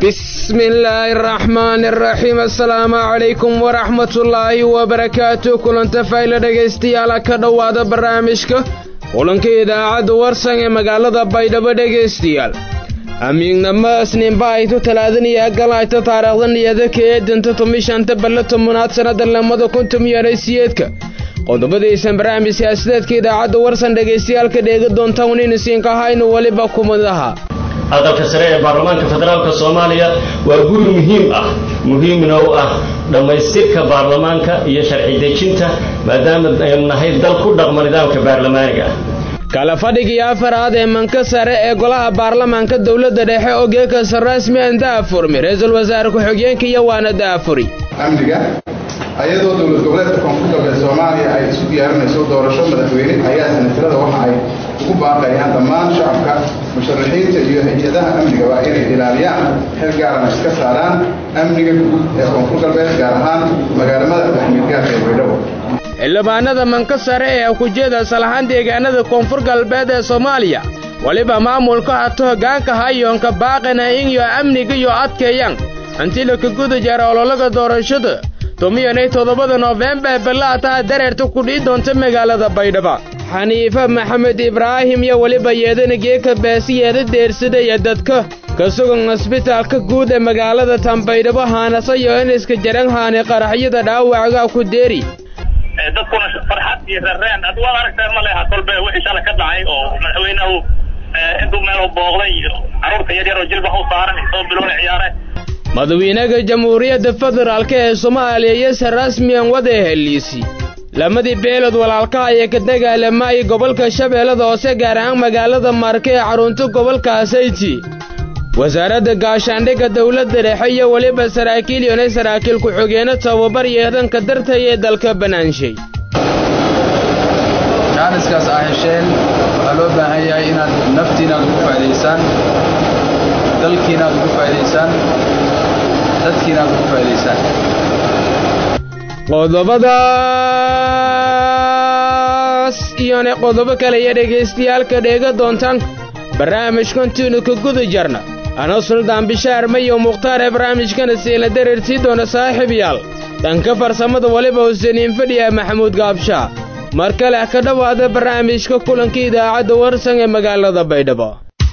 بسم الله الرحمن الرحيم السلام عليكم ورحمة الله وبركاته كلنت فايلة dhegaystayaal ka dhowaada barnaamijka kulanka idaacadda warsan ee magaalada baydhabo dhegaystayaal amiignama isniinba aytu talaadaniya galayta taariikhdaniyada ka eedanta tomishanta balle tomonaad sannada lamada kun tomiyanay siyeedka qodobadaysan barnaamij siyaasadeedka idaacadda warsan dhegaystayaalka dheega doontaan waniinisiinka haynu weliba kumadaha hadalka sare ee baarlamaanka federaalk soomaaliya waa guri muhiim ah muhiimna u ah dhammaystirka baarlamaanka iyo sharci dejinta maadaama aynu nahay dal ku dhaqma nidaamka baarlamaaniga ah kala fadhigii afaraad ee manka sare ee golaha baarlamaanka dowladda dhexe oo geekasa rasmi aan daafurmi ra-iisul wasaare ku-xigeenka iyo waana daafuri amniga ayadoo dowlad goboleedka koonfur galbeed soomaaliya ay isu diyaarinayso doorasho madaxweyne ayaa sanatirada waxa ay ugu baaqayaan dhammaan shacabka musharaxiinta iyo hay-adaha amnigaba inay ilaaliyaan xil gaarana iska saaraan amniga guud ee koonfur galbeed gaar ahaan magaalamada axmedgaarka ee baydhabo xildhibaanada manka sare ee kujeeda salahaan deegaanada koonfur galbeed ee soomaaliya weliba maamulka hato hoggaanka hayoonka baaqana inyo amniga iyo adkeeyaan hanti la ka guda jara ololaga doorashada tomiyanay toddobada noofembar ballaataa dareerta ku dhihi doonta magaalada baydhaba xaniife maxamed ibraahim iyo weliba yeedana geeka baasiyeeda deersadaya dadka ka sugan cisbitaalka guud ee magaalada tanbaydhabo haanasayo in iska jaran haani qaraxyada dhaawacgaa ku deeri dadkuna farxad iyo reereen ad waad aragteen ma leha kolbe wixii shalay ka dhacay oo madaxweynehu intuu meelu booqday iyo carruurta yaryar oo jilbaha u saaran soo biloona ciyaare madawiinaha jamhuuriyadda federaalk ee soomaaliya iyose rasmiyan wada heliisi lamadii beelood walaalkaha ayaa ka dagaalamayay gobolka shabeellada hoose gaar ahaan magaalada marke ee xarunta gobolka asayti wasaaradda gaashaandhigga dowladda dhexe iyo weliba saraakiil yonay saraakiil ku-xigeenno tababar yeedanka dartay ee dalka banaanshay jaaniskaas aa hesheen waxaa loo baahan yahay inaad naftiinaad ugu faa'idaysaan dalkiinaad ugu faa'idaysaan dadkiinaad ugu faa'idaysaan qodobadaas iyona qodobo kale iyo dhegaystayaalka dheega doontaan barnaamijkantiinu ka guda jarna anoo suldaan bishaar mayo mukhtaar ee barnaamijkana siila dareersii doona saaxiibayaal dhanka farsamada weliba huseniin fadhiya maxamuud gaabshaa mar kale ka dhowaada barnaamijka kulanka idaacadda warsan ee magaalada baydhabo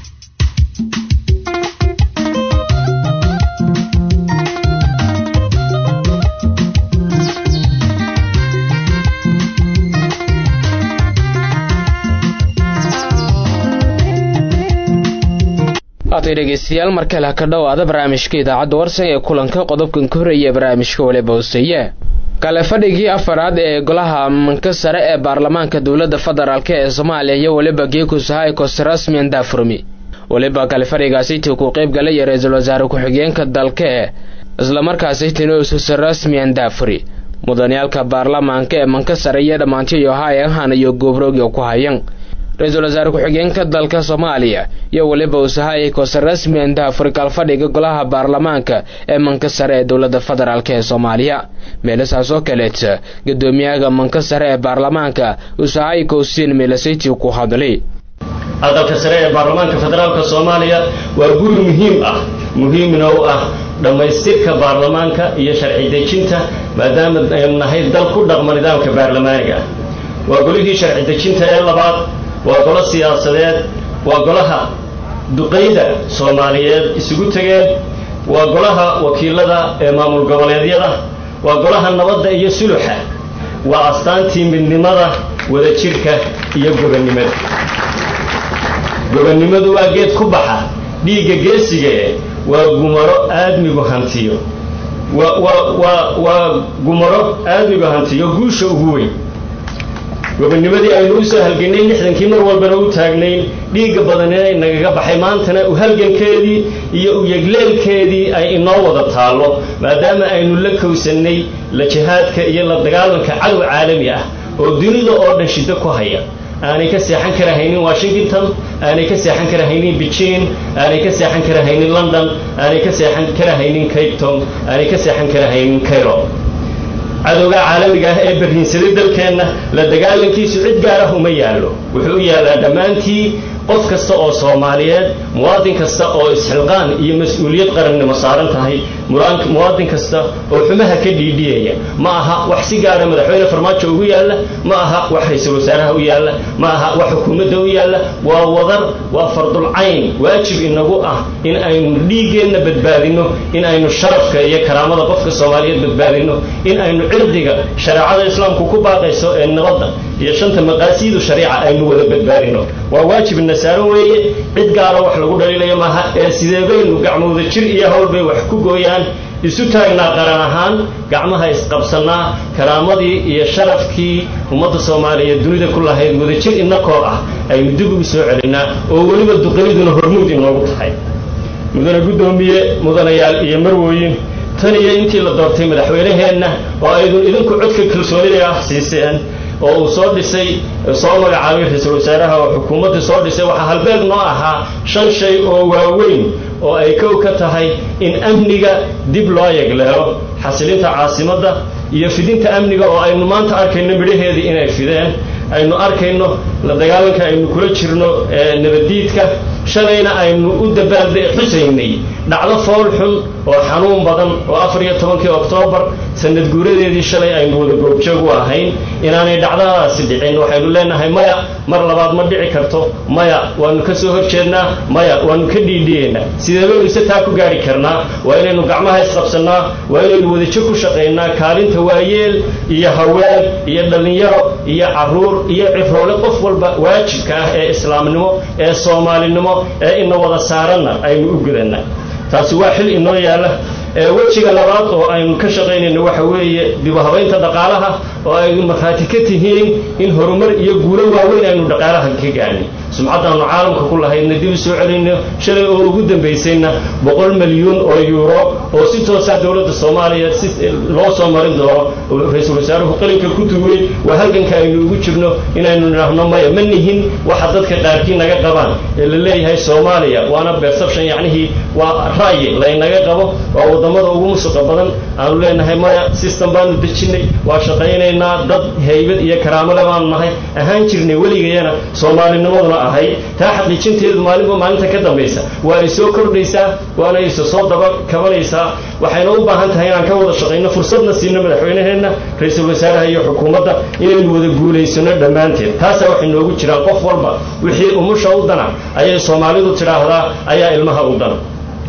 waatay dhegaystayaal mar kale ka dhowaada barnaamijka idaacadda warsan ee kulanka qodobkan ka horreeya barnaamijka waliba hoseeye kale fadhigii afaraad ee golaha manka sare ee baarlamaanka dowladda federaalk ee soomaaliya iyo weliba geekusahay koste rasmiyan daafurmi weliba kale fadhigaasitii ku qayb galaya ra-iisul wasaare ku-xigeenka dalka ee islamarkaasi tinuususa rasmiyan daafuri mudaniyaalka baarlamaanka ee manka sare iyo dhammaantiyo hayanhan iyo goobroogya ku hayan ra-iisul wasaare ku-xigeenka dalka soomaaliya iyo weliba usahayay koose rasmiyan daafuri kalfadhiga golaha baarlamaanka ee manka sare ee dowladda federaalk ee soomaaliya meelasaas oo kaleeta guddoomiyaha manka sare ee baarlamaanka usahay kowsiin meelasaytii ku hadlay hadalka sare ee baarlamaanka federaalk soomaaliya waa guri muhiim ah muhiimna u ah dhammaystirka baarlamaanka iyo sharci dejinta maadaama aynu nahay dal ku dhaqma nidaamka baarlamaaniga ah waa golihii sharci dejinta ee labaad waa golo siyaasadeed waa golaha duqayda soomaaliyeed isugu tegeen waa golaha wakiilada ee maamul goboleedyada waa golaha nabadda iyo suluxa waa astaantii midnimada wadajirka iyo gobonnimada gobonnimadu waa geed ku baxa dhiigga geesigae waa gumaro aadmigu hantiyo waa gumaro aadmigu hantiyo guusha ugu weyn gobonnimadii aynu u soo halgannay lixdankii mar walbana u taagnayn dhiigga badanina inagaga baxay maantana u halgankeedii iyo u yegleelkeedii ay inoo wada taallo maadaama aynu la kowsannay la jihaadka iyo la dagaalanka cadow caalami ah oo dunida oo dhan shiddo ku haya aanay ka seexan karahaynin washington aanay ka seexan karahaynin beijing aanay ka seexan karahaynin london aanay ka seexan karahaynin cape town aanay ka seexan karahaynin cairo cadowga caalamiga ah ee barriinsaday dalkeenna la dagaalankiisu cid gaar ah uma yaallo wuxuu u yaallaa dhammaantii qof kasta oo soomaaliyeed muwaadin kasta oo isxilqaan iyo mas-uuliyad qarannimo saaran tahay muwaadin kasta oo xumaha ka dhiidhiyaya ma aha wax si gaara madaxweyne farmaajo ugu yaalla ma aha wax ra-iisul wasaaraha u yaalla ma aha wax xukuumadda u yaalla waa wadar waa fardulcayn waajib inagu ah in aynu dhiiggeenna badbaadinno in aynu sharafka iyo karaamada qofka soomaaliyeed badbaadinno in aynu cirdiga shareecada islaamku ku baaqayso ee nabadda iyo shanta maqaasiidu shariica aynu wada badbaadinno waa waajib nasaaran weeye cid gaara wax lagu dhaliilayo maaha ee sidee baynu gacmooda jir iyo howl bay wax ku gooyaan isu taagnaa qaran ahaan gacmaha isqabsannaa karaamadii iyo sharafkii ummadda soomaaliyeed dunida ku lahayd wadajir inakoo ah aynu dib ugu soo celinnaa oo weliba duqaniduna hormuud inoogu tahay mudane guddoomiye mudanayaal iyo marwooyin tan iyo intii la doortay madaxweynaheenna oo aydun idinku codka kalsoonida ah siiseen oo uu soo dhisay soo magacaabay ra-iisul wasaaraha oo xukuumadda soo dhisay waxaa halbeeg noo ahaa shan shay oo waaweyn oo ay kow ka tahay in amniga dib loo yegleelo xasilinta caasimadda iyo fidinta amniga oo aynu maanta arkayno midhaheedii inay fideen aynu arkayno la dagaalanka aynu kula jirno nabaddiidka shalayna aynu u dabaalde xusaynay dhacdo fool xun oo xanuun badan oo afar iyo tobankii oktoobar sanad guuradeedii shalay aynu wada goobjoog u ahayn inaanay dhacdadaasi dhicin waxaynu leenahay maya mar labaad ma dhici karto maya waanu ka soo horjeednaa maya waanu ka dhiidhiyeynaa sidee baynu ise taa ku gaari karnaa waa inaynu gacmaha isqabsannaa waa inaynu wadajir ku shaqaynaa kaalinta waayeel iyo haween iyo dhallinyaro iyo caruur iyo ciroole qof walba waajibka ah ee islaamnimo ee soomaalinimo ee ina wada saaranna aynu u gudanaa taasi waa xil inoo yaalla wejiga labaad oo aynu ka shaqaynayno waxa weeye dibuhabaynta dhaqaalaha oo aynu markhaati ka tihiin in horumar iyo guulo waaweyn aynu dhaqaalaha ka gaani sumcaddaannu caalamka ku lahaydna dib u soo celinno shalay oo ugu dambaysayna boqol milyuun oo yuuro oo si toosa dowladda soomaaliya si loo soo marin doono oo ra-iisul wasaaruhu qalinka ku duway waa halganka aynu ugu jirno inaynu nidhaahno maya ma nihin waxa dadka qaarkii naga qabaan ee la leeyahay soomaaliya waana perception yacnihii waa ra'yi laynaga qabo waa waddamada ugu musuqa badan aanu leenahay maya system baanu dejinnay waa shaqaynaynaa dad haybad iyo karaamole baanu nahay ahaan jirnay weligayana soomaalinimaduna ahay taa xaqiijinteedu maalinba maalinta ka dambaysa waa ay soo kordhaysaa waana isa soo daba kabanaysaa waxayna u baahan tahay inaan ka wada shaqayno fursadna siino madaxweynaheenna ra-iisul wasaaraha iyo xukuumadda inaynu wada guulaysano dhammaanteed taasaa waxay noogu jiraan qof walba wixii umusha u dana ayay soomaalidu tidhaahdaa ayaa ilmaha u dana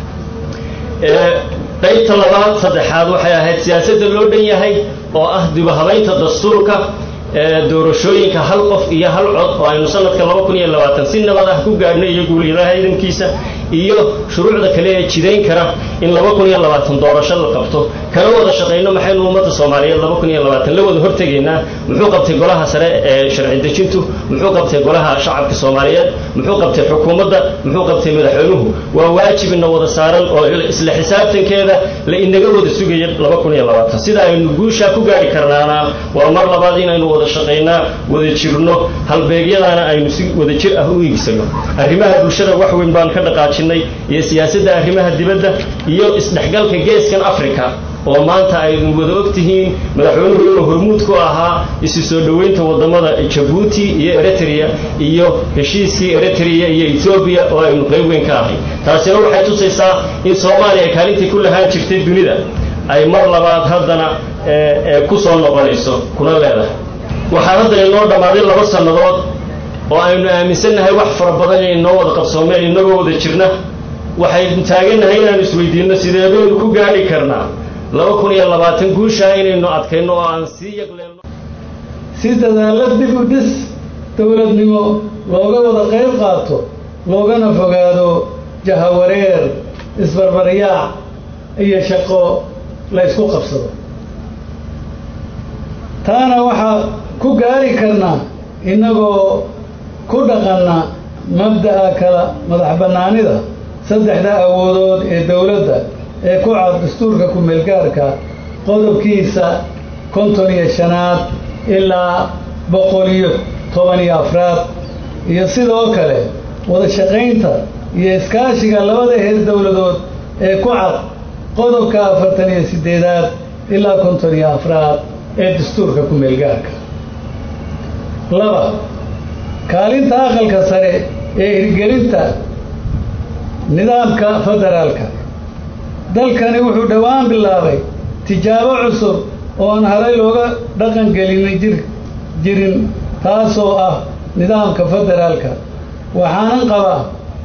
qaybta labaad saddexaad waxay ahayd siyaasadda loo dhan yahay oo ah dibuhabaynta dastuurka doorashooyinka hal qof iyo hal cod oo aynu sanadka laba kun iyo labaatan si nabad ah ku gaadhno iyo guulyadaha ciidankiisa iyo shuruucda kale ee jidayn kara in laba kun iyo labaatan doorasho la qabto kana wada shaqayno maxaynu ummadda soomaaliyeed laba kun iyo labaatan la wada hortegaynaa muxuu qabtay golaha sare ee sharci dejintu muxuu qabtay golaha shacabka soomaaliyeed muxuu qabtay xukuumadda muxuu qabtay madaxweynuhu waa waajibina wada saaran oo isla xisaabtankeeda la inaga wada sugaya laba kun iyo labaatan sida aynu guushaa ku gaari karnaana waa mar labaad inaynu wada shaqaynaa wada jirno halbeegyadaana aynu si wada jir ah u iigsano arrimaha bulshada wax weyn baan ka dhaqaajinay iyo siyaasadda arrimaha dibadda iyo isdhexgalka geeskan africa oo maanta aydun wada og tihiin madaxweynuhu inuu hormuud ku ahaa isu soo dhoweynta waddamada jabuuti iyo eritrea iyo heshiiskii eritrea iyo etoobiya oo aynu qayb weyn ka ahay taasina waxay tusaysaa in soomaaliya kaalintii ku lahaan jirtay dunida ay mar labaad haddana ku soo noqonayso kuna leedahay waxaa haddana inoo dhammaaday laba sannadood oo aynu aaminsannahay wax fara badan inay noo wada qabsoomeen inagoo wada jirna waxaynu taagannahay inaanu isweydiinno sidee baynu ku gaadhi karnaa laba kun iyo labaatan guushaa inaynu adkayno oo aan sii yagleelno si dadaalla dib u dhis dowladnimo looga wada qayb qaato loogana fogaado jahawareer isbarbaryaac iyo shaqo la ysku qabsado taana waxaa ku gaari karnaa innagoo ku dhaqanna mabda'a kala madax bannaanida saddexda awoodood ee dowladda ee ku cad dastuurka ku-meelgaarka qodobkiisa konton iyo shanaad ilaa boqol iyo toban iyo afraad iyo sidoo kale wada shaqaynta iyo iskaashiga labada heer dowladood ee ku cad qodobka afartan iyo siddeedaad ilaa konton iyo afraad ee dastuurka ku-meelgaarka laba kaalinta aqalka sare ee hirgelinta nidaamka federaalka dalkani wuxuu dhowaan bilaabay tijaabo cusub oo aan horay looga dhaqan gelin jir jirin taasoo ah nidaamka federaalka waxaanan qabaa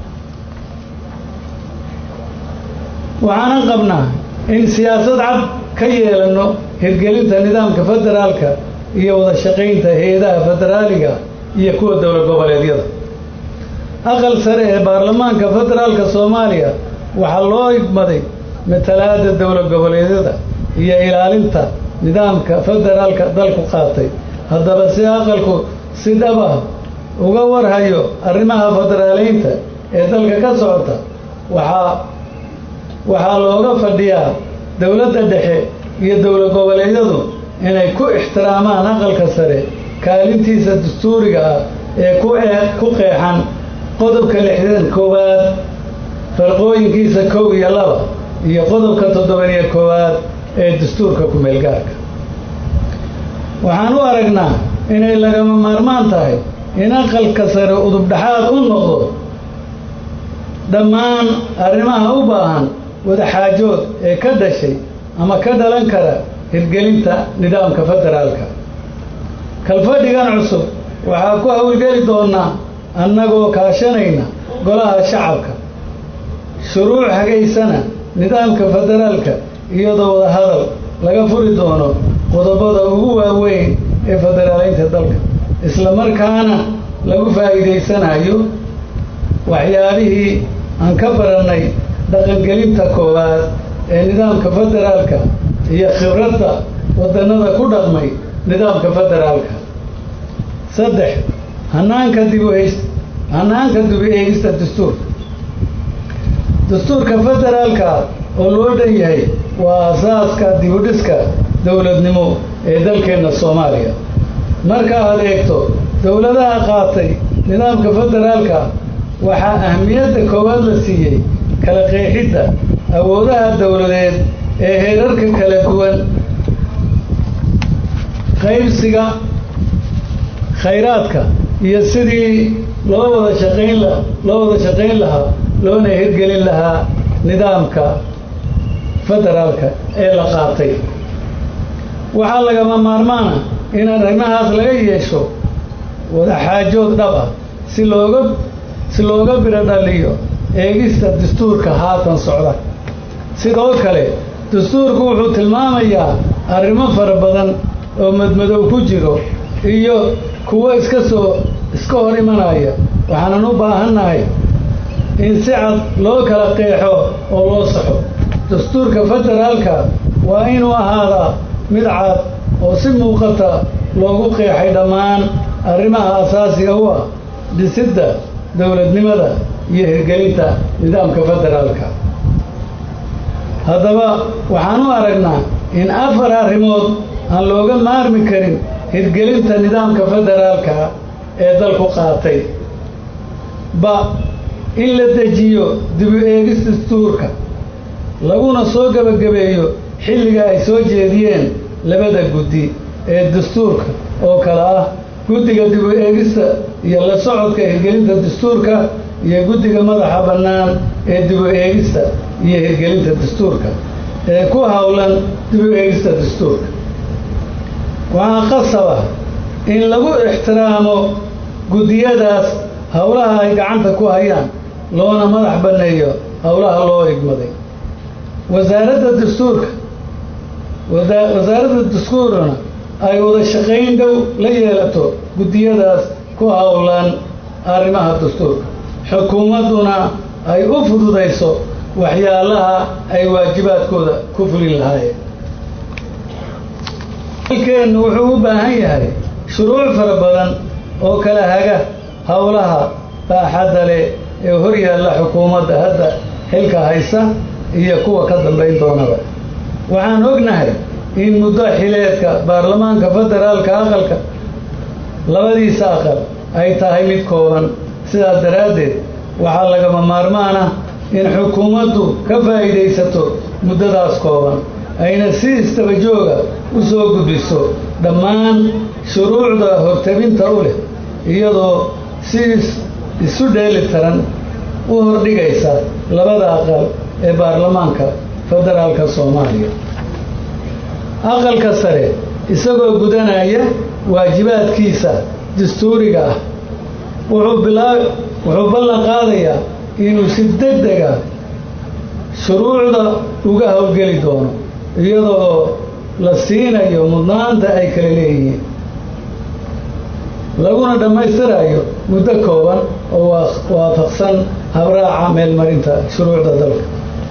waxaanan qabnaa in siyaasad cad ka yeelano hirgelinta nidaamka federaalka iyo wada shaqaynta hay-adaha federaaliga iyo kuwa dowlad goboleedyada aqal sare ee baarlamaanka federaalka soomaaliya waxaa loo igmaday matalaada dowlad goboleedyada iyo ilaalinta nidaamka federaalka dalku qaatay haddaba si aqalku si dhab ah uga warhayo arrimaha federaaleynta ee dalka ka socota waxaa waxaa looga fadhiyaa dowladda dhexe iyo dowlad goboleedyadu inay ku ixtiraamaan aqalka sare kaalintiisa dastuuriga ah ee ku ee ku qeexan qodobka lixdan koowaad farqooyinkiisa kow iyo laba iyo qodobka toddoban iyo koowaad ee dastuurka ku-meelgaarka waxaan u aragnaa inay lagama maarmaan tahay in aqalka sare udubdhaxaad u noqdo dhammaan arrimaha u baahan wadaxaajood ee ka dhashay ama ka dhalan kara hirgelinta nidaamka federaalka kalfadhigan cusub waxaa ku howlgeli doonaa annagoo kaashanayna golaha shacabka shuruuc hagaysana nidaamka federaalka iyadoo wada hadal laga furi doono qodobada ugu waaweyn ee federaaleynta dalka isla markaana lagu faa'iidaysanayo waxyaabihii aan ka barannay dhaqangelinta koowaad ee nidaamka federaalka iyo khibradda waddannada ku dhaqmay nidaamka federaalka saddex hanaanka dibuhays hanaanka dibu eegista dastuurka dastuurka federaalka oo loo dhan yahay waa asaaska dibudhiska dowladnimo ee dalkeenna soomaaliya marka aad eegto dowladaha qaatay nidaamka federaalka waxaa ahmiyadda koowaad la siiyey kala qeexidda awoodaha dowladeed ee heerarka kala duwan qaybsiga khayraadka iyo sidii loo wada shaqayn la loo wada shaqayn lahaa loona hirgelin lahaa nidaamka federaalka ee la qaatay waxaa lagama maarmaana in arrimahaas laga yeesho wadaxaajood dhab ah si looga si looga biro dhaliyo eegista dastuurka haatan socda sidoo kale dastuurku wuxuu tilmaamayaa arrimo fara badan oo madmadow ku jiro iyo kuwo iska soo iska hor imanaya waxaanan u baahannahay in si cad loo kala qeexo oo loo saxo dastuurka federaalka waa inuu ahaadaa mid cad oo si muuqata loogu qeexay dhammaan arrimaha asaasiga u ah dhisidda dowladnimada iyo hirgelinta nidaamka federaalka haddaba waxaan u aragnaa in afar arrimood aan looga maarmi karin hirgelinta nidaamka federaalka ee dalku qaatay ba in la dejiyo dibu eegis dastuurka laguna soo gebagabeeyo xilliga ay soo jeediyeen labada guddi ee dastuurka oo kale ah guddiga dibu eegista iyo la socodka hirgelinta dastuurka iyo guddiga madaxa bannaan ee dibu eegista iyo hirgelinta dastuurka ee ku howlan dibu eegista dastuurka waxaa qasaba in lagu ixtiraamo guddiyadaas howlaha ay gacanta ku hayaan loona madax banneeyo howlaha loo igmaday wasaaradda dastuurka wasaaradda dastuurna ay wada shaqayn dhow la yeelato guddiyadaas ku howlan arrimaha dastuurka xukuumadduna ay u fududayso waxyaalaha ay waajibaadkooda ku fulin lahaayeen dalkeennu wuxuu u baahan yahay shuruuc fara badan oo kala haga howlaha baaxadda leh ee hor yaalla xukuumadda hadda xilka haysa iyo kuwa ka dambayn doonaba waxaan ognahay in muddo xileedka baarlamaanka federaalka aqalka labadiisa aqal ay tahay mid kooban sidaas daraaddeed waxaa lagama maarmaan ah in xukuumaddu ka faa'iidaysato muddadaas kooban ayna si istaba jooga u soo gudbiso dhammaan shuruucda hortabinta u leh iyadoo si isu dheeli tiran u hordhigaysa labada aqal ee baarlamaanka federaalka soomaaliya aqalka sare isagoo gudanaya waajibaadkiisa dastuuriga ah wuxuu bilaa wuxuu ballan qaadayaa inuu si deg dega shuruucda uga howlgeli doono iyadoo la siinayo mudnaanta ay kala leeyihiin laguna dhammaystirayo muddo kooban oo waafaqsan habraaca meelmarinta shuruucda dalka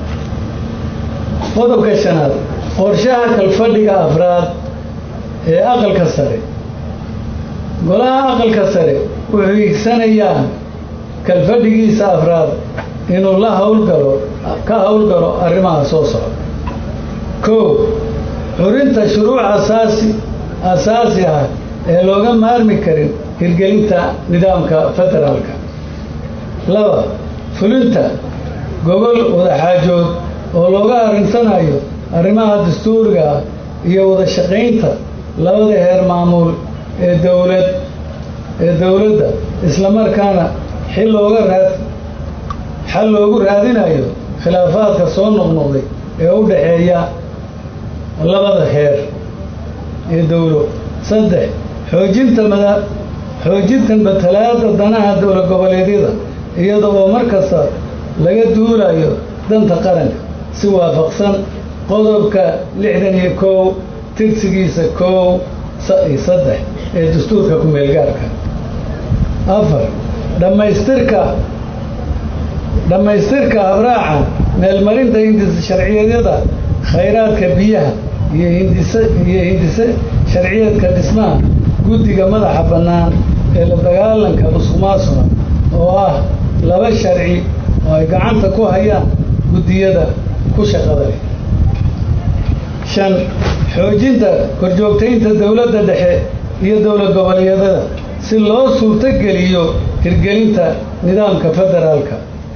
qodobka shanaad qorshaha kalfadhiga afraad ee aqalka sare golaha aqalka sare wuxuu hiigsanayaan kalfadhigiisa afraad inuu la howlgalo ka howlgalo arrimaha soo socda kow xurinta shuruuc asaasi asaasi ah ee looga maarmi karin hirgelinta nidaamka federaalka laba fulinta gobol wadaxaajood oo looga arrinsanayo arrimaha dastuuriga ah iyo wada shaqaynta labada heer maamuul ee dowlad ee dowladda islamarkaana xil looga raad xal loogu raadinayo khilaafaadka soo noqnoqday ee u dhaxeeya labada heer ee dowlo saddex xoojinta mada xoojinta matalaadda danaha dowlad goboleedyada iyada oo mar kasta laga duulayo danta qaranka si waafaqsan qodobka lixdan iyo kow tirsigiisa kow iyo saddex ee dastuurka ku-meelgaarka afar dhammaystirka dhammaystirka habraaca meelmarinta hindisa sharciyeedyada khayraadka biyaha iyo hindise iyo hindise sharciyeedka dhismaha guddiga madaxa bannaan ee la dagaalanka musuqmaasuqa oo ah laba sharci oo ay gacanta ku hayaan guddiyada ku shaqada leh shan xoojinta korjoogtaynta dowladda dhexe iyo dowlad goboleedyada si loo suurtogeliyo hirgelinta nidaamka federaalka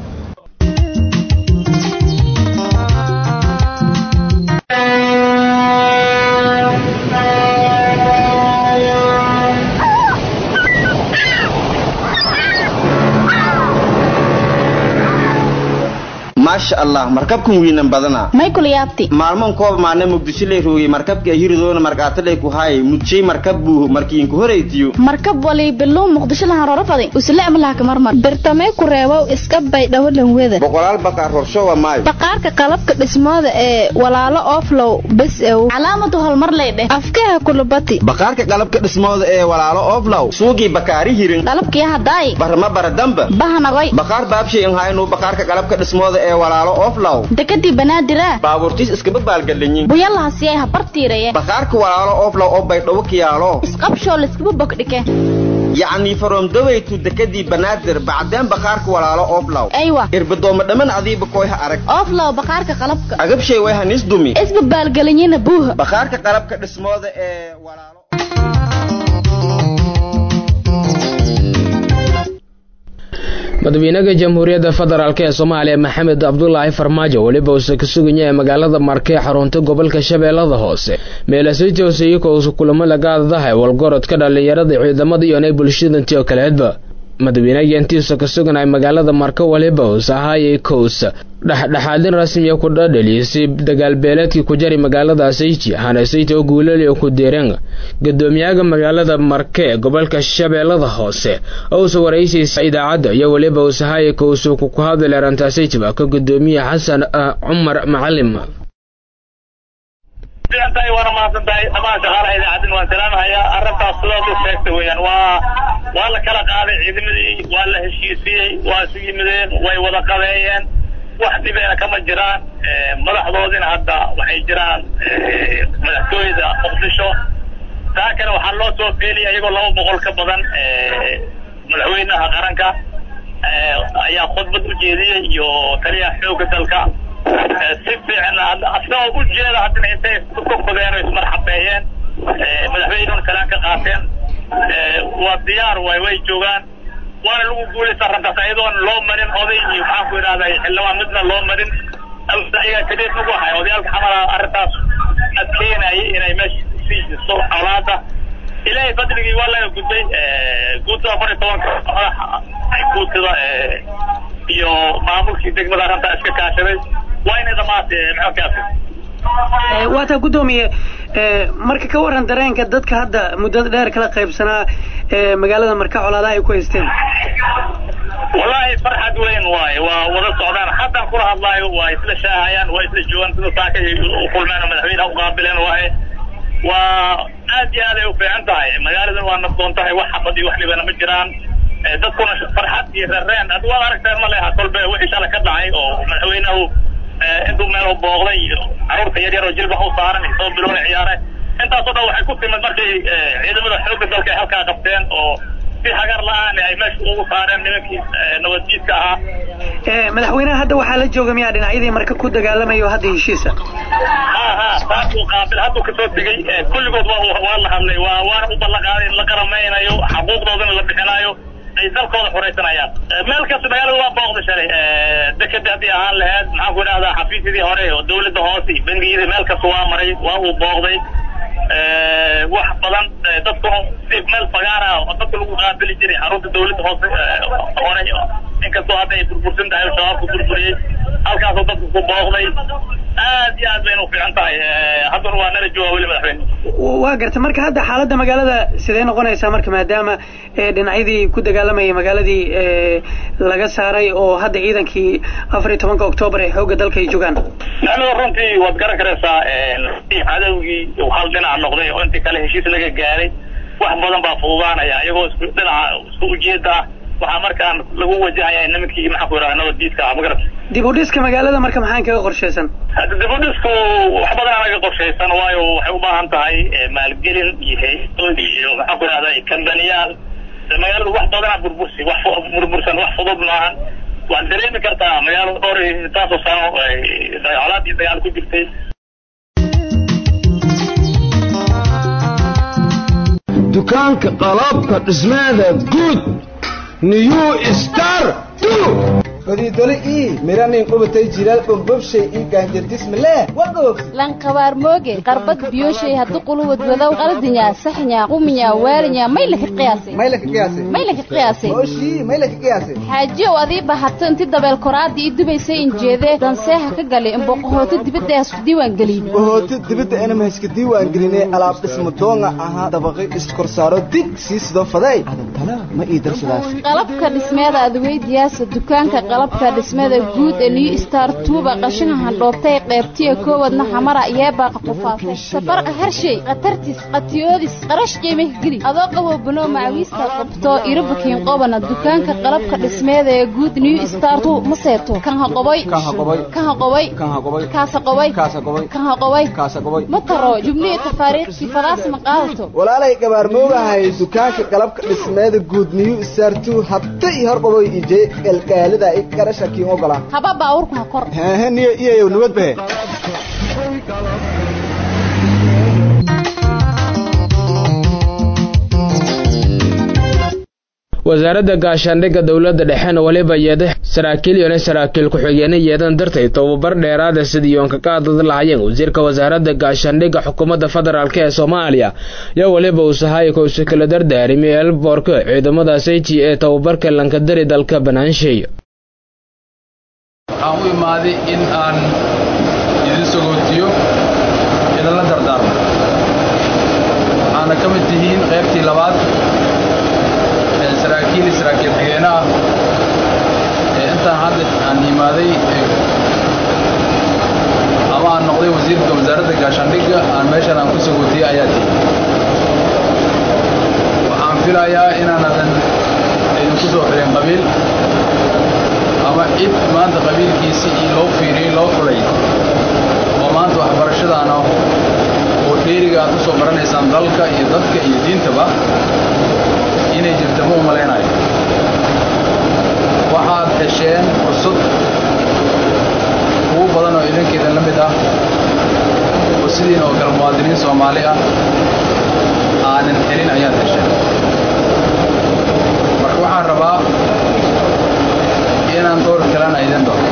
maasha allah markabkan wiinan badana maykul yaabti maalmoon kooba maana muqdisho lay roogay markabka hiridoona markaatalay ku haay mudjay markab buu markiinku horeytiyo markab wali biluu muqdisho lahan roro faday usle amlaha marmar birtamee ku reebow iska baydhawo lanweda boqolaal baqaar horshowa maayo baqaarka qalabka dhismooda ee walaalo oflow bes ew calaamadu horumar lay dheh afkaha kulubati baqaarka qalabka dhismooda ee walaalo oflow suugii bakaari hirin qalabkii hadaay barma baradamba bahanagoy baqaar baabshay in haynu baqaarka qalabka dhismooda ee walaalo oflow dekadii banaadira baabuurtiis iskaba baalgalinyin buyalahasiyay habartiiraya baqaarka walaalo oflow oo baydhawo kiyaalo isqabshoo layskaba bogdhike yacni faromdawaytu dekadii banaadir bacdeen baqaarka walaalo oflow aywa irbadooma dhamman adiiba koyha arag oflow baqaarka qalabka agabshay way hanis dumi isba baalgelinyina buuha baqaarka qalabka dhismooda ee walaalo madaxweynaha jamhuuriyadda federaalk ee soomaaliya maxamed cabdulaahi farmaajo weliba uuse ka suganya ee magaalada marke xarunta gobolka shabeellada hoose meelasii iyakoo kulamo lagaadadahay walgorodka dhallinyarada ciidamada iyo inay bulshadanti oo kaleedba madaxweynaha intiisa ka suganay magaalada marka waliba us ahaayay kows dhexdhexaadin rasmiya ku dhadhaliisay dagaalbeeleedkii ku jari magaalada sayti hanasayta oo guulaliyo ku deereen gudoomiyaha magaalada marke ee gobolka shabeellada hoose oo usa waraysaysa idaacadda iyo weliba usahaaya kowsu ku hadlay arrintaasaytiba ka gudoomiye xasan cumar macalim tahay waana mahadsan tahay dhamaan shaqaalaha idaacadin waan salaamahayaa arrintaas sidaad u sheegtay weeyaan waa waa la kala qaaday ciidamadii waa la heshiisiyey waa isu yimideen way wada qabeeyeen wax dhibeena kama jiraan madaxdoodina hadda waxay jiraan madaxtooyada muqdisho taa kale waxaa loo soo feeliyay iyagoo laba boqol ka badan madaxweynaha qaranka ayaa khudbad u jeediyey iyo taliyaha xoogga dalka si fiican asagoo u jeeda haddana intay ka kodeen oo ismarxabeeyeen madaxweynehuna salaan ka qaateen waa diyaar waay way joogaan waana lagu guulaysta arrintaas ayadoon loo marin oday iyo maxaan ku idhahday xildhibaan midna loo marin ayagaa kadeed nagu ahay odayaalka xamala arrintaas adkeenayay inay meesha sii jirto colaada ilaahay fadligii waa laga gudbay guutada afar iyo tobanka madaxa guutida iyo maamulkii degmada arrintaa iska kaashaday waa inay dhamaatay maxalkaasi waataa guddoomiye marka ka waran dareenka dadka hadda muddada dheer kala qaybsanaa magaalada marka colaadaha ay ku haysteen wallaahi farxad weyn waaye waa wada socdaan haddaan kula hadlaayo waa isla shaahayaan waa isla joogaan sida saaka u kulmeen oo madaxweynaha u qaabileen waaye waa aad iyo aad ay u fiican tahay magaaladan waa nabdoon tahay wax xabad iyo wax dhibana ma jiraan dadkuna farxad iyo reereen ad waad aragteen ma leha kolbe wixii shala ka dhacay oo madaxweynahu intuu meel booqday iyo caruurta yar yar oo jilba u saaran soo biloona ciyaare intaasoo dhan waxay ku timid markay ciidamada xoogga dalka ay halkaa qabteen oo si hagar la-aan ay meesha ugu saareen nimankii nabadjiidka ahaa madaxweynaha hadda waxaa la jooga miyaa dhinacyadii marka ku dagaalamayo hadda heshiisa ha ha taasuu qaabil hadduu kasoo tegey kulligood waa waa la hadlay waa waana u ballanqaaday in la qaramaynayo xaquuqdoodana la bixinayo ay dalkooda xuraysanayaan meel kasta magaalada waa booqda shalay dekeda haddii ahaan laheyd maxaan ku idhahdaa xafiisyadii hore oo dawladda hoose iyo bangiyadii meel kasta waa maray waa uu booqday wax badan dadkuna si meel fagaara oo dadka lagu qaabili jiray xarunta dawladda hoose hore inkastoo hadda ay burbursan tahay oo shabaabku burburiyey halkaasoo dadku ku booqday aad iyo aad bayna u fiican tahay haddana waa nala jooga weli madaxweyne waa garta marka hadda xaaladda magaalada sidee noqonaysaa marka maadaama dhinacyadii ku dagaalamayay magaaladii laga saaray oo hadda ciidankii afar iyo tobanka oktoobar ee xoogga dalka ay joogaan maxamed runtii waad garan karaysaa cadowgii hal dhinac noqday oo intii kale heshiis laga gaaray wax badan baa fududaanaya iyagoo isku dhinaca isku ujeeda ah waxaa markaan lagu wajahaya nimankii maxaan ku yidhahda nabaddiidka ah magarata dib u dhiska magaalada marka maxaan kaga qorshaysan dib u dhisku wax badan anaga qorshaysan waayo waxay u baahan tahay maalgelin iyo hay-adood iyo maxaan ku yidhahda kambaniyaal magaaladu wax badana burbursi wax burbursan wax fudud maahan waad dareemi kartaa magaalo dhowr intaasoo sano colaad iyo dagaal ku jirtay dukaanka qalabka dhismaada guud new star fadiidole ii miranin qubatay jilaal bombobshay ii gaanjardismale wagoog lanqabaar mooge qarbad biyoshay haddu quluwad wadow qaldinya saxnya quminya waalinya maylaka qiyaasay maylaka qiyaasay maylaka qiyaasay mooshii maylaka qiyaasay xaajiyow adii bahato inti dabeel koraadii ii dubaysay injeedee danseeha ka galay imboqohooto dibadda hasku diiwaan gelin bohooto dibadda anama hayska diiwaan gelinay alaab dhismo doonga ahaa dabaqi iskorsaaro dig sii sido faday adantala ma ii darsadaas qalabka dhismeeda adweydiyaasa dukaanka qalabka dhismada guud ee new star tuuba qashinka handhoobtay qeybtiya koowadna xamara yeebaaqa qufaasay safarqa harshay khatartis qatiyoodis qarash qiimah geli adoo qaboo banoo macawiista qabto irabukiin qobana dukaanka qalabka dhismeeda ee guud new star tu ma seeto kan haqoboy kan haqoboy kaasa qoboy kan haqoboy ma taro jubnihi tafaariiqsi fadaas ma qaadato walaalay gabaarmoogahay dukaanka qalabka dhismeeda guud new star tu habta ii horqaboy ije galgaalida i qarasha kiin ogola haba baawurku ha kor hehe niyo iyayow nabad bahe wasaaradda gaashaandhigga dowladda dhexena weliba yeeda saraakiil iyona saraakiil ku-xigeenna yeedan dartay tobabar dheeraada sidii yoonka ka adad lahayeen wasiirka wasaaradda gaashaandhigga xukuumadda federaalk ee soomaaliya yo weliba uu sahaayika usi kala dardaarimi elboorka ciidamada sayti ee tababarka lankadari dalka banaanshay waxaan u imaaday in aan idin sagootiyo idinla dardaarmo waxaana ka mid tihiin qaybtii labaad ee saraakiil saraakiil xigeene ah ee intaan hadda aan imaaday ama aan noqday wasiirka wasaaradda gaashaandhigga aan meeshan aan ku sagootiyey ayaa tihi waxaan filayaa inaanadan idinku soo xirin qabiil ama cid maanta qabiilkiisii io loo fiiriyey loo fulay oo maanta waxbarashadaana oo dheeriga aad u soo baranaysaan dalka iyo dadka iyo diintaba inay jirta ma u malaynayo waxaad hesheen fursad ugu badan oo idinkeedan la mid ah oo sidiin oo kale muwaadiniin soomaali ah aanan helin ayaad hesheen marka waxaan rabaa inaan door kalena idin doono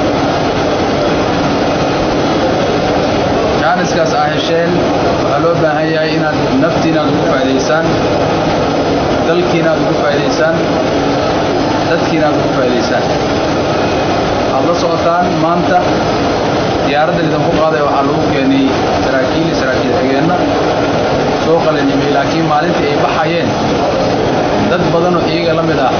jaaniskaas aa hesheen waxaa loo baahan yahay inaad naftiina aad ugu faa'idaysaan dalkiina aad ugu faa'idaysaan dadkiina aad ugu faa'idaysaan aad la socotaan maanta diyaaradda lidinku qaaday waxaa lagu keenay saraakiil iyo saraakiil xigeenna soo qalanimay laakiin maalintii ay baxayeen dad badanoo iyaga la mid ah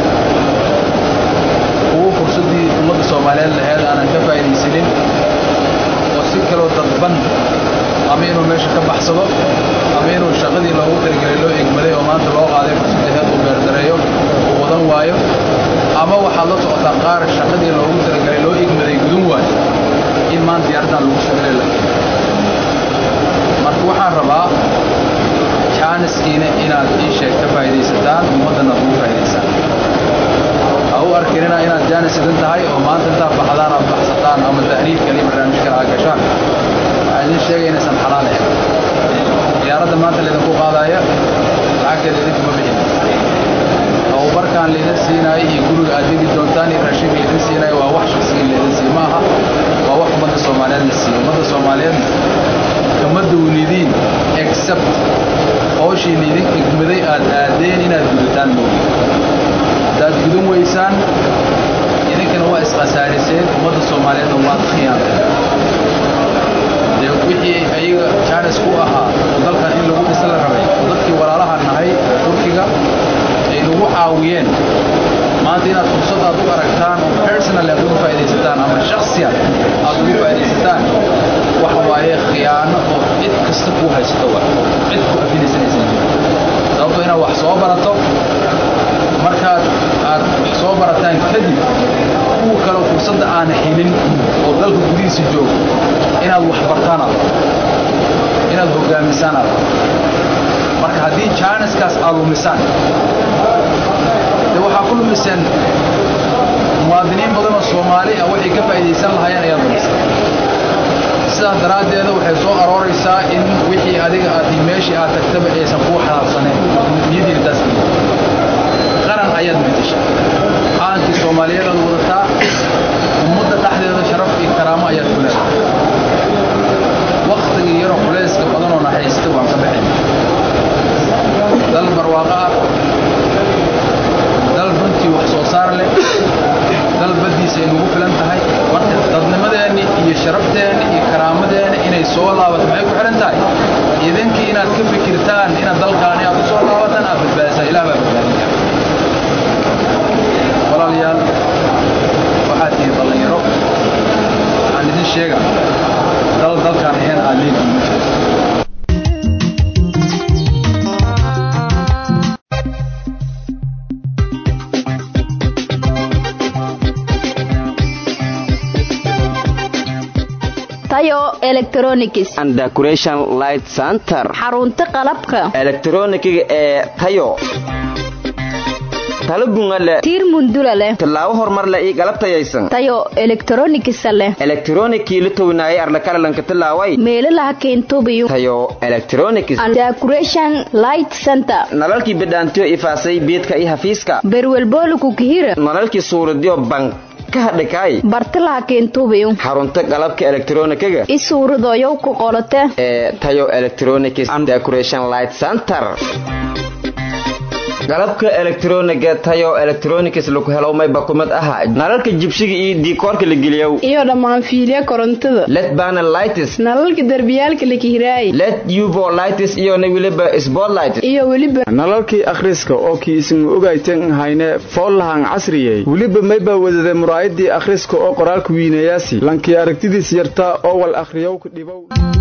kuwo fursaddii ummadda soomaaliyeed laheyd aanan ka faa'iidaysanin oo si kaloo dadban ama inuu meesha ka baxsado ama inuu shaqadii loogu talagelay loo egmaday oo maanta loo qaaday fursaddaheed uu beerdareeyo uu wadan waayo ama waxaad la socotaa qaar shaqadii loogu talagelay loo egmaday gudun waayo in maanta diyaaraddan lagu sugale la keeno marka waxaan rabaa jaaniskiina inaad ii sheeg ka faa'iidaysataan ummaddana aad ugu faa'idaysaan ha u arkinina inaad jaanis idin tahay oo maanta intaad baxdaan aad baxsataan ama tahriib kale iyo barnaamij kale aad gashaan waxaa idin sheegaya inaysan xalaal ahayn diyaaradda maanta laydinku qaadaya lacagteeda idinkuma bixin tababarkaan laydin siinaayo iyo guriga aad degi doontaan iyo raashinka laydin siinaayo waa wax shaksiga laydin siiyo ma aha waa wax ummadda soomaaliyeed la siiyo ummadda soomaaliyeed kama dawlidiin except hooshii laydin egmaday aad aadeen inaad gudataan moogi haddaad gudan weysaan idinkana waa iskhasaariseen ummadda soomaaliyeedna waad khiyaantay dee wixii ayaga jaanis ku ahaa oo dalkan in lagu dhisa la rabay oo dadkii walaalaha nahay oo turkiga ay nagu caawiyeen maanta inaad fursad aad u aragtaan oo personal aad uga faa'iidaysataan ama shakhsiyan aad ugu faa'iidaysataan waxa waaye khiyaano oo cid kasta kuu haysato wa cid ku afinaysanaysan sababtoo inaad wax soo barato markaad aad wax soo barataan kadib kuwa kaleo fursadda aan helin oo dalka gudihiisa joogo inaad wax bartaan aad inaad hoggaamisaan aad marka haddii jaaniskaas aad lumisaan dee waxaa ku lumiseen muwaadiniin badan oo soomaali ah waxay ka faa'iidaysan lahaayeen ayaad lumiseen sidaas daraaddeeda waxay soo arooraysaa in wixii adiga aad meeshii aad tagtaba aysan kuu xalaabsaneen niyadiina taas qaran ayaad bedesha caankii soomaaliyeed aad wadataa ummadda dhexdeeda sharaf iyo karaamo ayaad ku leedahay wakhtigii yaroo culayska badanoo naxariista waan ka baxay dal barwaaqo ah dal runtii wax soo saar leh dal baddiisa ay nagu filan tahay marka dadnimadeenni iyo sharafteeni iyo karaamadeenni inay soo laabato maxay ku xidhan tahay idinkii inaad ka fikirtaan inaad dalkaani aad u soo laabataan aad badbaadisaa ilaah baa badbaadin kara walaalayaal waxaad tihiin dhallinyaro waxaan idin sheega dal dalkaan ahayn aad leediin ma jirto tayo electronics and decoration light center xarunta qalabka elektronikiga ee tayo talo bunga leh tiir mundula leh tallaabo horumar leh iyo galab tayaysan tayo electronics leh elektronikii la townaayay arlakalalanka tallaaway meelalaha keentubiyo tayo electronics and decoration light center nalalkii bidhaantiyo ifaasay beedka iyo hafiiska berwelbooluku kihira nalalkii suuradiyo bank ka hadhikaay bartalaha keentubiyo xarunta qalabka elektronikiga i suuradoyow ku qolote ee tayo electronics and decoration light center qalabka elektroniga tayo electronics lagu helo mayba kumid aha nalalka jibsiga iyo diikoorka la geliyow iyo dhammaan fiilya korontada led panel lights nalalka derbiyaalka la kihiraay led uvo lights iyo na weliba spotlight iyo weliba nalalkii akhriska oo kii isin ogaytan hayne foollahan casriyey weliba mayba wadade muraayadii akhriska oo qoraalka wiinayaasi lankii aragtidiis yartaa oo wal akhriyowka dhibow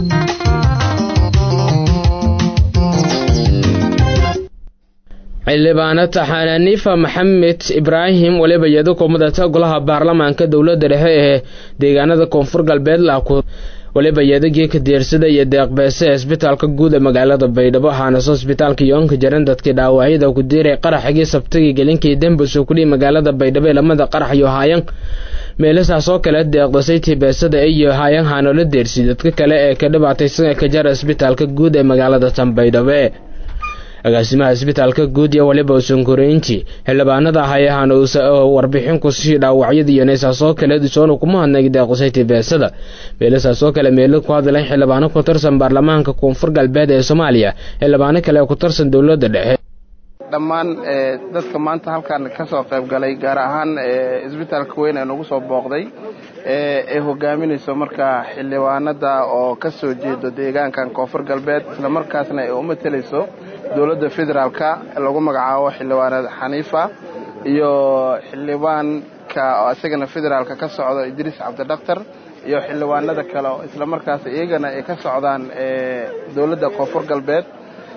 xildhibaano taxaananiifa maxamed ibraahim waliba iyado kumidata golaha baarlamaanka dowladda dhexe ee deegaanada koonfur galbeed laaku waliba iyadagii ka diyaarsada iyo deeqbeese ee isbitaalka guud ee magaalada baydhabo waxaanase isbitaalka yoonka jaran dadkii dhaawacyada ku diiray qaraxigii sabtigii gelinkii dembus oo kudhihi magaalada baydhabo ee lamada qarax iyo haayan meelasaas oo kale deeqdasay tibeesada iyo haayan haanoola deersi dadka kale ee ka dhibaataysan ee ka jara isbitaalka guud ee magaalada tan baydhabo agaasimaha isbitaalka guud iyo waliba usankoreyntii xildhibaanada hayahan oo warbixin kusii dhaawacyada iyo naysaasoo kale disoona kuma hadnay deequsay tibeesada meelasaasoo kale meelo ku hadlayn xildhibaano ku tirsan baarlamaanka koonfur galbeed ee soomaaliya xildhibaano kale ku tirsan dowladda dhexe dhammaan dadka maanta halkan ka soo qayb galay gaar ahaan isbitaalka weyn ee nagu soo booqday ee hogaaminayso markaa xildhibaanada oo ka soo jeedo deegaankan koonfur galbeed islamarkaasna ay u matelayso dowladda federaalka lagu magacaabo xildhibaanad xaniifa iyo xildhibaanka oo isagana federaalka ka socdo idriis cabdidhaktar iyo xildhibaanada kale oo islamarkaas iyagana ay ka socdaan dowladda koonfur galbeed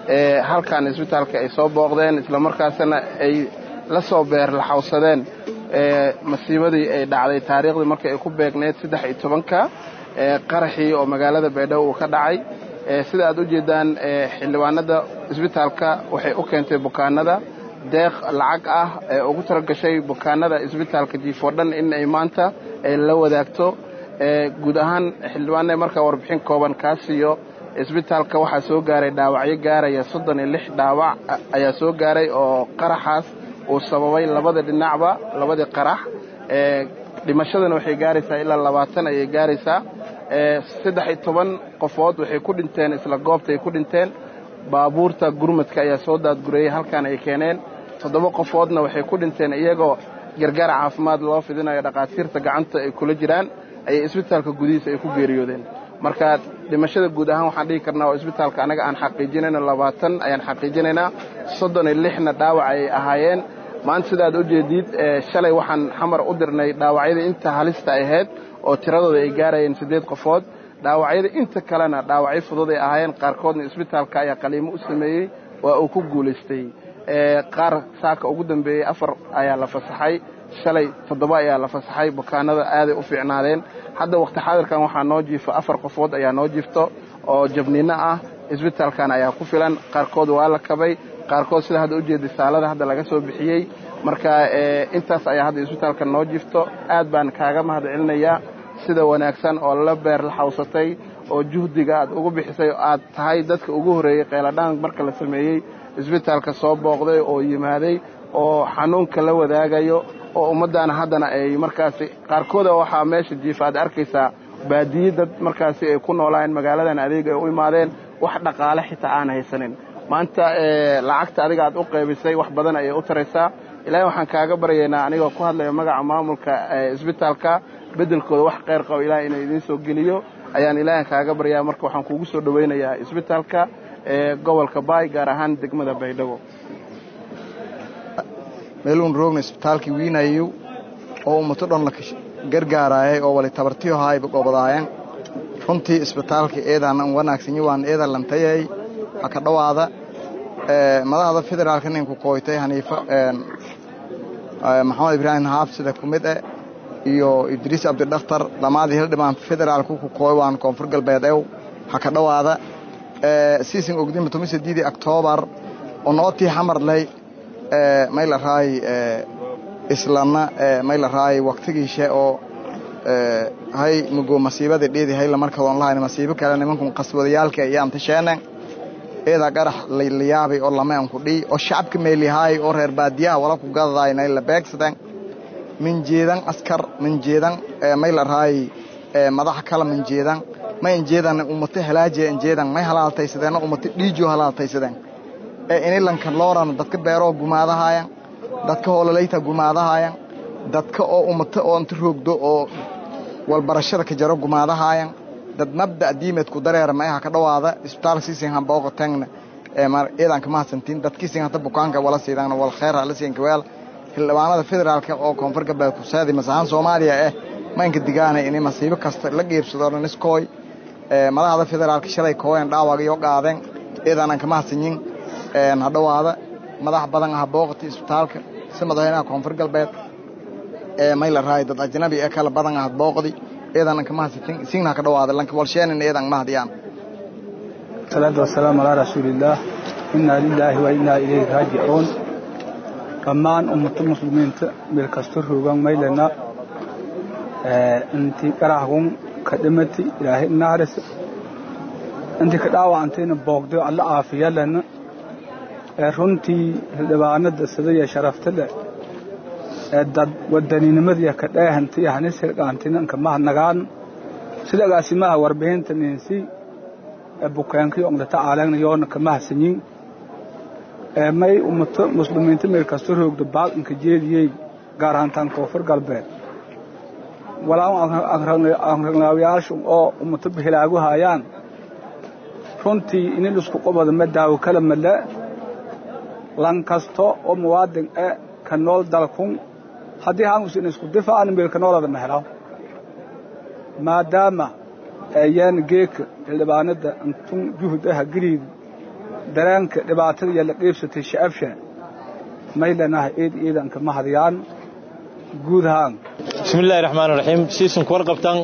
halkan isbitaalka ay soo booqdeen islamarkaasna ay la soo beerlaxawsadeen masiibadii ay dhacday taariikhdii markii ay ku beegneyd saddex iyo tobanka qaraxii oo magaalada baydhabo uu ka dhacay sida aad u jeedaan xildhibaanada isbitaalka waxay u keentay bukaanada deeq lacag ah ee ugu talagashay bukaanada isbitaalka jiifoo dhan in ay maanta la wadaagto guud ahaan xildhibaana markaa warbixin kooban kaa siiyo isbitaalka waxaa soo gaaray dhaawacyo gaaraya soddon iyo lix dhaawac ayaa soo gaaray oo qaraxaas uu sababay labada dhinacba labadii qarax dhimashadana waxay gaaraysaa ilaa labaatan ayay gaaraysaa saddex iyo toban qofood waxay ku dhinteen isla goobta ay ku dhinteen baabuurta gurmadka ayaa soo daadgureeyey halkan ay keeneen toddoba qofoodna waxay ku dhinteen iyagoo gargaar caafimaad loo fidinayo dhakhaatiirta gacanta ay kula jiraan ayay isbitaalka gudihiisa ay ku geeriyoodeen marka dhimashada guud ahaan waxaan dhihi karnaa oo isbitaalka anaga aan xaqiijinayno labaatan ayaan xaqiijinaynaa soddon iyo lixna dhaawac ayay ahaayeen maanta sidaad u jeediid shalay waxaan xamar u dirnay dhaawacyada inta halista ahayd oo tiradooda ay gaarayeen siddeed qofood dhaawacyada inta kalena dhaawacyo fudud ay ahaayeen qaarkoodna isbitaalka ayaa qaliimo u sameeyey waa uu ku guulaystay qaar saaka ugu dambeeyey afar ayaa la fasaxay shalay toddoba ayaa la fasaxay bukaanada aaday u fiicnaadeen hadda wakhti xaadirkan waxaa noo jiifo afar qofood ayaa noo jiifto oo jabniino ah isbitaalkan ayaa ku filan qaarkood waa la kabay qaarkood sida hadda ujeeda saalada hadda laga soo bixiyey marka intaas ayaa hadda isbitaalka noo jiifto aad baan kaaga mahad celinayaa sida wanaagsan oo la beer la xawsatay oo juhdiga aad ugu bixisay aad tahay dadka ugu horreeyey qeyladhaan marka la sameeyey isbitaalka soo booqday oo yimaaday oo xanuunka la wadaagayo oo ummaddaana haddana ay markaasi qaarkooda waxaa meesha jiifa aad arkaysaa baadiye dad markaasi ay ku noolaayeen magaaladan adeeg ay u imaadeen wax dhaqaale xitaa aan haysanin maanta lacagta adiga aad u qaybisay wax badan ayay u taraysaa ilaahay waxaan kaaga baryaynaa anigoo ku hadlaya magaca maamulka isbitaalka beddelkooda wax kheyr qabo ilahay inuu idiin soo geliyo ayaan ilaahay kaaga baryaa marka waxaan kuugu soo dhowaynayaa isbitaalka gobolka baay gaar ahaan degmada baydhabo meeluun roogna isbitaalkii wiinayu oo ummato dhan la gargaaraayay oo wali tabartiyo haayba gobadaayeen runtii isbitaalka eedaan an wanaagsanyi waan eedan lantayay ha ka dhowaada madaxda federaalka ninku kooytay haniifa maxamed ibraahim haab sida ku mid eh iyo idriis cabdidhaktar dhammaadii hildhibaan federaalku ku kooy waan koonfur galbeed ew ha ka dhowaada siisin ogdinba toban sideedii oktoobar oo nootii xamarley mayla raay islana mayla raay waktigiishe oo hay mugo masiibada dheedi hayla markadoon lahayn masiibo kale nimankun qaswadayaalka iyaan tasheenen eeda qarax laylayaabay oo lameen ku dhii oo shacabka meelihaay oo reer baadiyaha wala ku gadadaynay la beegsadeen min jeedan askar min jeedan mayla raay madaxa kala min jeedan ma injeedan ummato halaajiya injeedan may halaaltaysadeen ummato dhiijo halaaltaysadeen ee inilanka looran dadka beeroo gumaadahaayan dadka hoolaleyta gumaadahaayan dadka oo ummato oo inta roogdo oo walbarashada ka jaro gumaadahaayan dad mabda' diimeed ku dareera mayaha ka dhowaada isbitaalka siisin hambooqo tangna eedan kama hadsantiin dadkiisin hata bukaanka wala siidaan wal khayr la siinka weel xildhibaanada federaalka oo koonfur galbeed ku saadi masaxan soomaaliya eh maynka digaana inay masiibo kasta la geebsado dhaniskooy madaxda federaalka shalay kooyan dhaawag iyo qaadeen eedaanan kama hadsanyin ha dhowaada madax badan ah booqata isbitaalka si madaxweynaha koonfur galbeed mayla raay dad ajnabi ee kala badan ah booqdi eedan kama hadsatin isingna ka dhowaada lanka walsheenin eedan mahdiyaan salaatu wasalaamu calaa rasuulillaah innaa lilaahi wa innaa ilayhi raajicuun dhammaan ummata muslimiinta meel kasta roogan maylana intii qaraxgun ka dhimati ilaahay naarisa intii ka dhaawacantayna boogday alla caafiya lana runtii xildhibaanada sidaya sharafta leh ee dad wadaninimadiya ka dheehantay hanis hirqaantinanka mahadnagaan sida agaasimaha warbixinta ninsi ee bukeenkii ongdata aalagna yoona ka mahadsanyin may ummato muslimiinta meel kasta roogda baaqinka jeediyey gaar ahaantaan koonfur galbeed walaa anragnaawyaashu oo ummato bihilaagu haayaan runtii inin isku qobada ma daawo kala male lan kasta oo muwaadin e ka nool dalkun haddii haangus in isku difaacan meel ka noolada mehelo maadaama ayaan geeka xildhibaanada intun juhud aha geliid dareenka dhibaatada iyo la qiibsatay shacabsha may lanahay eed ciidanka ma hadiyaan guud ahaan bismillahi raxmaan raxiim siisunka warqabtan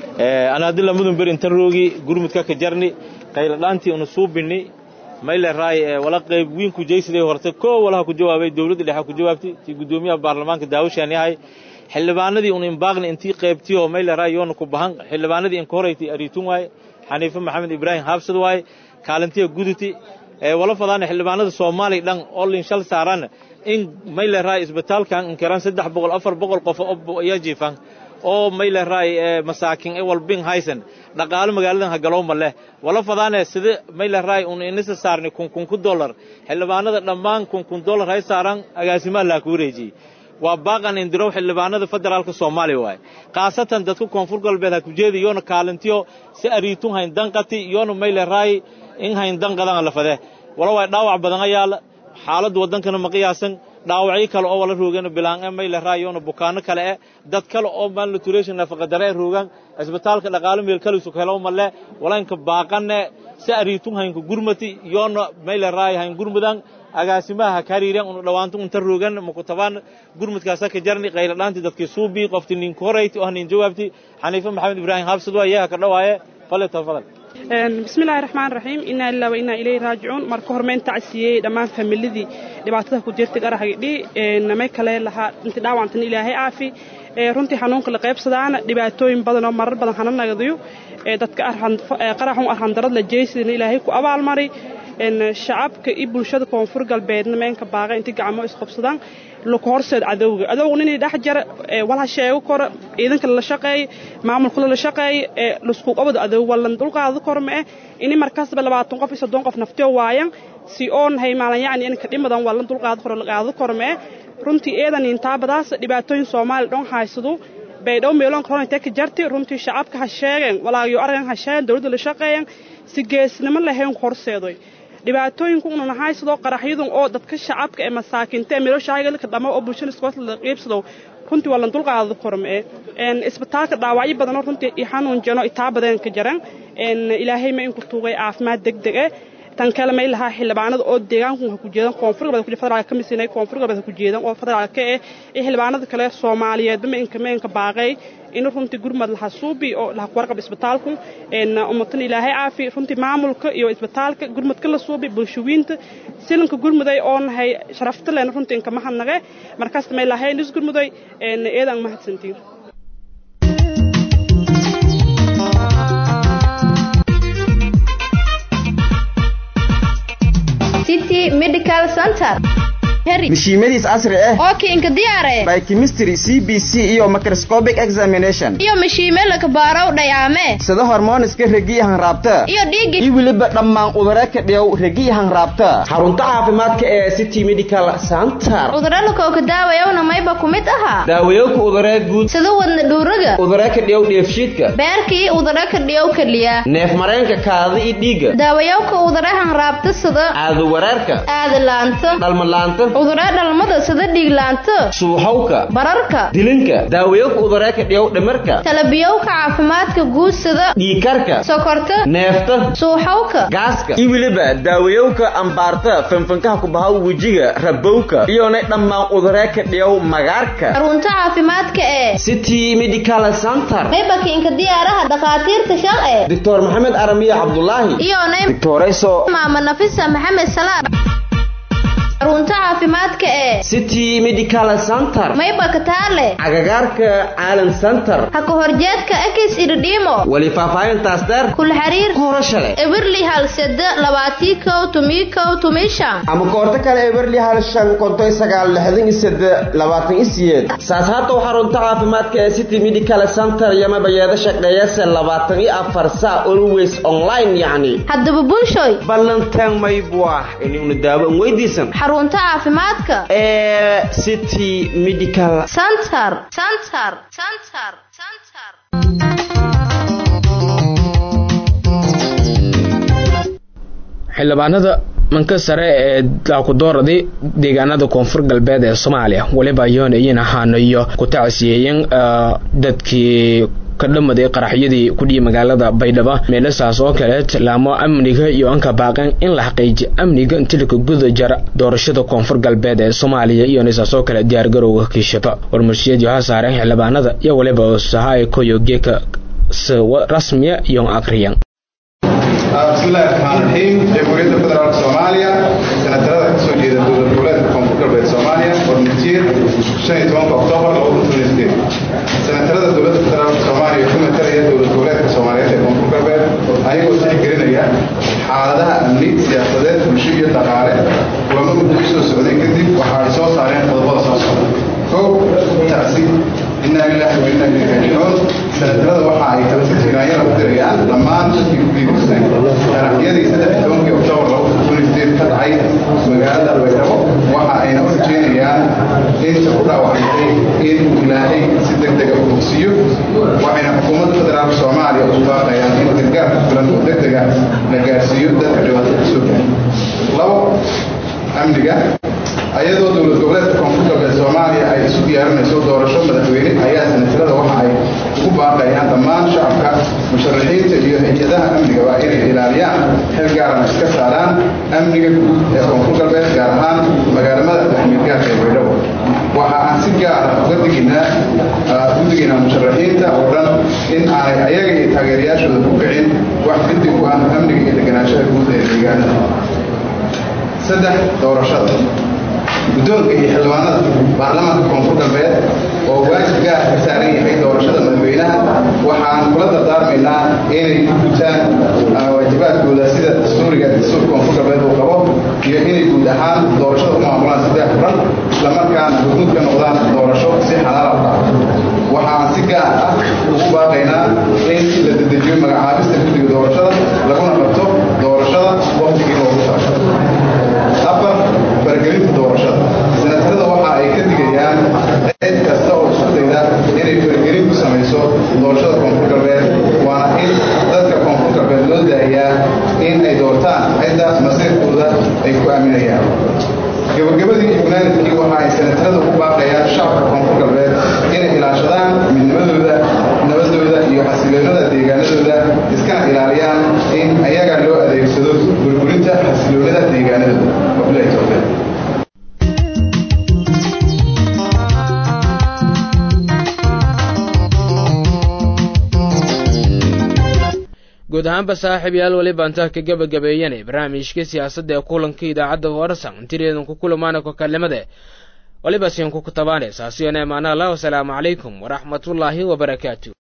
ana haddii lamudun ber intan roogi gurmudka ka jarni qayladhaantii una suubini mayle raay wala qayb wiin ku jeysiday horta koo walaha ku jawaabay dowladda dhexe ku jawaabtay tii guddoomiyaha baarlamaanka daawashaan yahay xildhibaanadii un imbaaqni intii qaybtii oo mayle raay yoona ku bahan xildhibaanadii inka horaytay ariitun waaye xaniife maxamed ibraahim haabsad waaye kaalintiya guduti wala fadaana xildhibaanada soomaaliya dhan oo linshal saaran in mayle raay isbitaalkan inkiran saddex boqol afar boqol qof ayaa jiifan oo mayle raay masaakin e walbin haysan dhaqaalo magaaladan hagalowma leh wala fadaane sida mayle raay un inisa saarni kun kun ku dollar xildhibaanada dhammaan kun kun dollar hay saaran agaasimaha laa ku wareejiyey waa baaqan indirow xildhibaanada federaalka soomaaliya waaye khaasatan dadka koonfur galbeed ha ku jeedi yoona kaalintiyo si ariitun hayn danqati yoona mayle raay in hayn danqadan lafade wala waay dhaawac badan ayaala xaaladda waddankana ma qiyaasan dhaawacyo kale oo wala roogana bilaan e mayle raayoona bukaano kale e dad kale oo malnutrition nafaqadare e roogaan isbitaalka dhaqaalo meel kalisu helo male walaynka baaqane si ariitun haynka gurmati yoona mayle raay hayn gurmudan agaasimaha ha kariiren unu dhawaanto unta roogan makutabaan gurmudkaasa ka jarni qayladhaanti dadkii suubii qofti ninka horayti oo hanin jawaabti xaniife maxamed ibraahim habsad waa iyaha ka dhawaaye fale tafadal bismillahi raxmaan raxiim inaa ilaa wa inaa ilayhi raajicuun marka hore mayn tacsiyey dhammaan familidii dhibaatada ku jirtay qarahagidhi namay kale lahaa inti dhaawantan ilaahay caafi runtii xanuunka la qaybsadaana dhibaatooyin badan oo marar badan hana nagadiyo dadka qaraxun arhandarad la jeysidana ilaahay ku abaalmari shacabka iyo bulshada koonfur galbeedna meenka baaqa intii gacmo isqabsadaan laku horseed cadowga adowgu inay dhex jara wala sheego koro ciidanka la shaqeeyo maamulka la shaqeeyo lasku qabado adow walan dulqaado kor ma eh ini markaasba labaatan qof iyo soddon qof naftoo waayan si oon hay maalan yacni inka dhimadan walan dulqaado koro la qaado kor ma eh runtii eedan intaabadaas dhibaatooyin soomaali dhan haysado baydhow meeloon korona intee ka jartay runtii shacabka ha sheegeen walaagyo aragan ha sheegeen dowladda la shaqeeyan si geesnimo lahayn horseedoy dhibaatooyinku ununa haysadoo qaraxyadun oo dadka shacabka ee masaakiinta ee meelooshaagalka dhamo oo bulshada iskoosla la qiibsado runtii waa lan dulqaado korme isbitaalka dhaawacyo badanoo runtii i xanuun jano itaa badan ka jaran ilaahay ma inku tuugay caafimaad degdeg eh tan kale may lahaa xildhibaanada oo deegaanku ha ku jeedan koonfur galbeed ku federaalka ka misinay koonfur galbeed ha ku jeedan oo federaalka eh iyo xildhibaanada kale soomaaliyeedba ma inka ma inka baaqay in runtii gurmad laha suubi oo laha kuwarqab isbitaalku ummatan ilaahay caafi runtii maamulka iyo isbitaalka gurmadka la suubi bulshawiinta silanka gurmuday oo nahay sharafta leen runtii inka mahadnaqe markaas may lahayn is gurmuday eedaan mahadsantiin city medical center mishiimadiis casri ah oo kiinka diyaare by chemistry c b c iyo microscopic examination iyo mishiime laka baarow dhayaame sida hormooniska regiya hanraabta iyo dhiigga iyo weliba dhammaan udare ka dhiyow regiya hanraabta xarunta caafimaadka ee city medical center udare lakooka daawayowna mayba ku mid ahaa daawayowka udare guud sida wadna dhuuraga udare ka dhiyow dheefshiidka beerkii udare ka dhiyow keliya neef mareenka kaada iyo dhiigga daawayowka udare hanraabta sida aadu wareerka aadalaanta dhalmalaanta udare dhalmada sida dhiiglaanta suuxowka bararka dilinka daawayowka udare ka dhiyow dhimirka talabiyowka caafimaadka guud sida dhiikarka sokorta neefta suuxowka gaaska iyo weliba daawayowka ambaarta fanfankaha ku bahaw wejiga rabowka iyonay dhammaan udare ka dhiyow magaarka xarunta caafimaadka ee city medical center maybakiinka diyaaraha dhakhaatiirta sharce doctor maxamed aramiya cabdulaahi iyonay doctorayso maama nafisa maxamed salaam xarunta caafimaadka ee city medical center mayba ka taale cagagaarka caalam center ha ka horjeedka ekis irdhiimo weli faahfaahintaas dheer kula xiriir horashale ebirli hal sede labaatii kow tumii kow tumii shan ama koorto kale eberli hal shan konton sagaal lixdan iyo sede labaatan iyo siyeed saas haatow xarunta caafimaadka ee city medical center yamabayeeda shaqeeyase labaatan iyo afar saa always online yacni haddaba bulshoy ballantaan maybuah inuna daawo an weydiisan xarunta caafimaadka ee city medical center center center center xildhibaanada manka sare ee daakudooradii deegaanada koonfur galbeed ee soomaaliya weliba yoonayeen ahaana iyo ku tacsiyeeyeen dadkii ka dhamaday qaraxyadii kudhiyi magaalada baydhabo meelasaas oo kale tilaamo amniga iyo anka baaqeen in la xaqiijiyo amniga intilika guda jara doorashada koonfur galbeed ee soomaaliya iyo nisaas oo kale diyaargarowga kiishaba warmarshiyadii ha saareen xildhibaanada iyo weliba sahaay koyo geeka rasmiya iyo akriyan بسم الله الرحمن الرحيم جمهورية فدرالك سوماليا سنترada kasoo jeeda dowlad goboleedka koonfur galbeed soomaaliya warmutiir shan iyo tobanka oktoobar laba kun toniyo sideed senatarada dowladda federaalka soomaaliya ku matalaya dowlad goboleedka soomaaliyeed ee koonfur galbeed ayagoo tixgelinaya xaaladaha amni siyaasadeed bulsho iyo dhaqaale kulamo muddo u soo socday kadib waxa ay soo saareen qodobada soo socda kow tacsi inaa lillahi wa inaa ilayhi raajicuun senatarada waxa ay kala tirtiraanyada u dirayaan dhammaan dadkii ku geeriyoodeen qaraxyadii saddex iyo tobankii oktoobar laba kun toniyo sideed ka dhacay magaalada baydhabo waxa ayna u rajeynayaan inta ku dhaawacantay in ilaahay si deg dega u bogsiiyo waxayna xukuumadda federaalka soomaaliya ugu baaqayaan in gargaar ku filan oo deg dega la gaarsiiyo dadka dhibaatada kasoo gaaray labo amniga ayadoo dowlad goboleedka koonfur galbeed soomaaliya ay isu diyaarinayso doorasho madaxweyne ayaa senatarada waxa ay ugu baaqayaan dhammaan shacabka musharaxiinta iyo hay-adaha amnigaba inay ilaaliyaan xil gaarana iska saaraan amniga guud ee koonfur galbeed gaar ahaan magaalamada daxmiidgaarka ee baydhabo waxa aan si gaara uga diginaa u digaynaa musharaxiinta oo dhan in aanay ayaga iyo taageerayaashooda ku kicin wax dibdib u ah amniga iyo deganaanshaha guud ee deegaanada saddex doorashada guddoonka iyo xildhibaanada baarlamaanka koonfur galbeed oo waajib gaar ka saaran yahay doorashada madaxweynaha waxaan kula dardaarmaynaa inay ku gutaan waajibaadkooda sida dastuuriga dastuurka koonfur galbeed uu qabo iyo inay guud ahaan doorashada u maamulaan saddex furan islamarkaana hurmud ka noqdaan doorasho si xalaala u dhaca waxaan si gaar ah ugu baaqaynaa in la dedejiyo magacaabista guddiga doorashada laguna qabto doorashada waqtigii loogu talagalay afar faragelinta doorashada senatarada waxa ay ka digayaan cid kasta oo isku dayda inay faragelin ku samayso doorashada koonfur galbeed waana in dadka koonfur galbeed loo daayaa in ay doortaan cidda masiirkooda ay ku aaminayaan gabagabadii iyo wanaanadkii waxa ay senatarada ugu baaqayaan shacabka koonfur galbeed inay ilaashadaan midnimadooda nabadooda iyo xasiloonada deegaanadooda iskana ilaaliyaan in ayaga loo adeegsado burburinta xasiloonada deegaanadooda wabilahi towfiiq guud ahaanba saaxiib yaal weliba intaa ka gebagabeeyane barnaamijka siyaasadda ee kulanka idaacadda warsan intireedan ku kulamaana kokalimade weliba siin ku kutabaane saasiyone maana allah wasalaamu calaykum waraxmatullaahi wabarakaatu